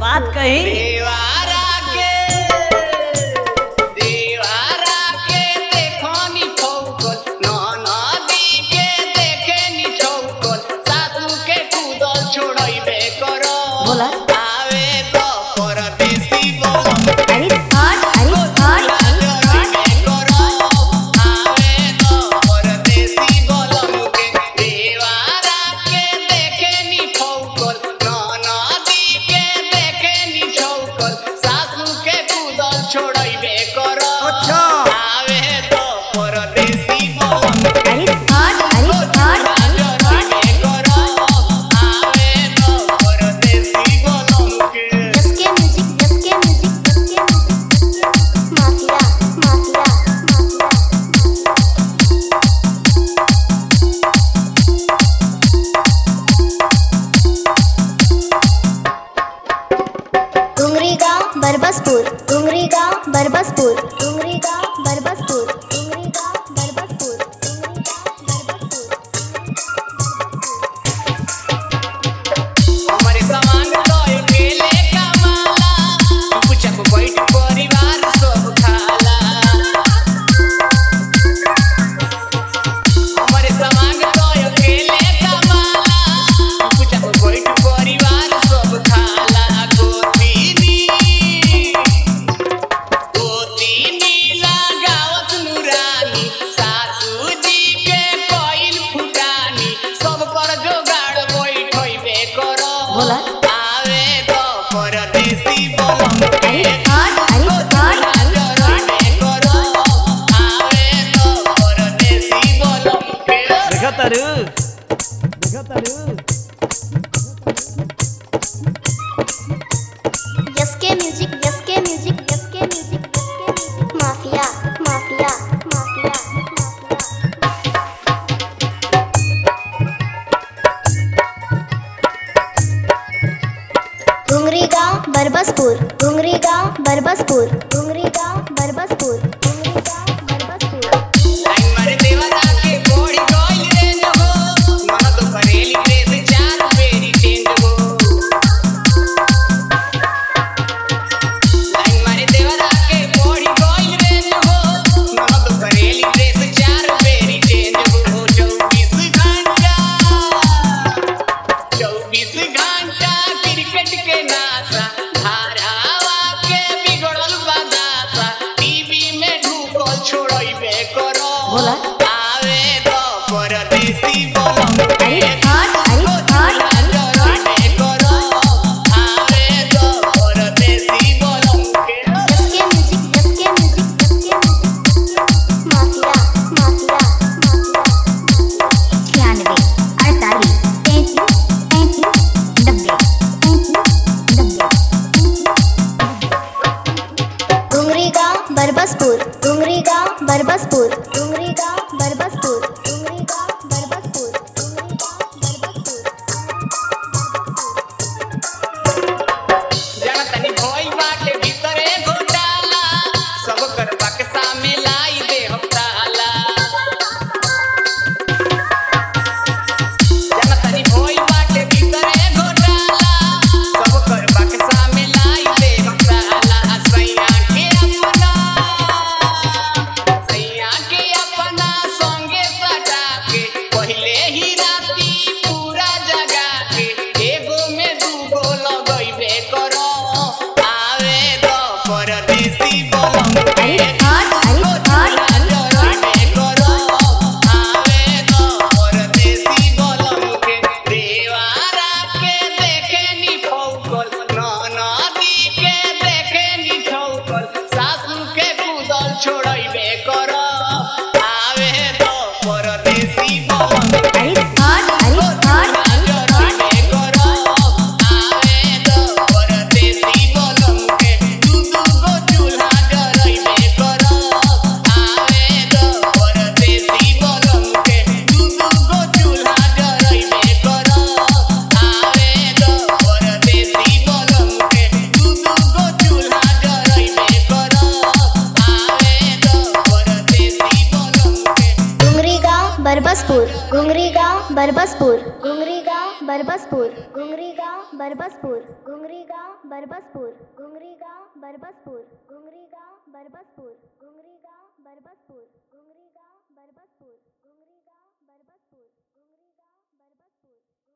बात कही देवारा के देवारा के देखनी ठोकल ननदी के देखेनी ठोकल सासू के कूदल छोड़ैबे करो बोला। आवे तो परदेसी बोल अरे हट अरे हट जरैबे करो आवे तो परदेसी बोलम के देवारा के देखेनी ठोकल ननदी के देखेनी ठोकल सासू के कूदल छोड़ैबे करो अच्छा। आवे तो परदेसी बोलम अरे हट अरे हट जरैबे करो आवे तो परदेसी बोलम के जसके म्यूजिक जसके म्यूजिक जसके music mafia mafia mafia Dungri गांव बरबसपुर डुंगरी गांव बरबसपुर डुंगरी गांव बरबसपुर डुंगरी गांव बरबसपुर डुंगरी गांव बरबसपुर हमारे सामान तो अकेले कमाला चुपचाप बैठ परिवार सब खाला हमारे सामान तो अकेले कमाला चुपचाप बैठ परिवार सब खाला गोतीनी गोतीनी लगावत नुरानी सासू जी के कोइल फुटानी सब कर जोगाड़ बैठैबे करो बोला। आवे तो परदेसी बोलम अरे हट अरे हट जरैबे करो आवे तो परदेसी बोलम के देखा तारू देखा तारू जसके म्यूजिक जसके म्यूजिक जसके म्यूजिक जसके music mafia mafia mafia mafia Dungri गांव बरबसपुर डुंगरी गांव बरबसपुर डुंगरी गांव बरबसपुर डुंगरी गांव बरबसपुर लाइन मारे देवरा के कोड़ी कोइल रे हो मन तो करेली प्रेस चार फेरी चेंज हो लाइन मारे देवरा के कोड़ी कोइल रे हो मन तो करेली प्रेस चार फेरी चेंज हो 24 घंटा 24 घंटा क्रिकेट के नासा धारावा के बिगड़ल बदासा टीवी में ढूकल छोड़ैबे करो बोला। आवे तो परदेसी बोलम अरे हट अरे हट जरैबे करो आवे तो परदेसी बोलम के जसके म्यूजिक जसके म्यूजिक जसके म्यूजिक माफिया माफिया माफिया छियानवे अड़तालीस तैंतीस तैंतीस नब्बे तैंतीस नब्बे डुंगरी गांव बरबसपुर डुंगरी गांव बरबसपुर डुंगरी गांव बरबसपुर डुंगरी गांव बरबसपुर डुंगरी गांव बरबसपुर जाना तनी भोई बाटे भीतरे घोटाला सब कर बक्सा में लाई दे हम ताला जाना तनी भोई बाटे भीतरे घोटाला सब कर बक्सा में लाई दे हम ताला सैया के अपना सैया के अपना संगे सजा के पहले ही राती पूरा जगा के एगो में दूगो लगैबे करो आवे तो परदेसी बोलम अरे हट अरे हट जरैबे करो आवे तो परदेसी बोलम के देवारा के देखेनी ठोकल ननदी के देखेनी ठोकल सासू के कूदल छोड़ैबे करो आवे तो परदेसी बोलम अरे हट अरे हट जरैबे करो आवे तो परदेसी बोलम के दू दू गो चूल्हा जरैबे करो आवे तो परदेसी बोलम के दू दू गो चूल्हा जरैबे करो आवे तो परदेसी बोलम के दू दू गो चूल्हा जरैबे करो आवे तो परदेसी बोलम के डुंगरी गांव बरबसपुर डुंगरी गांव बरबसपुर डुंगरी गांव बरबसपुर घुंगरी गांव बरबसपुर घुंगरी गांव बरबसपुर घुंगरी गांव बरबसपुर घुंगरी गांव बरबसपुर घुंगरी गांव बरबसपुर घुंगरी गांव बरबसपुर घुंगरी गांव बरबसपुर घुंगरी गांव बरबसपुर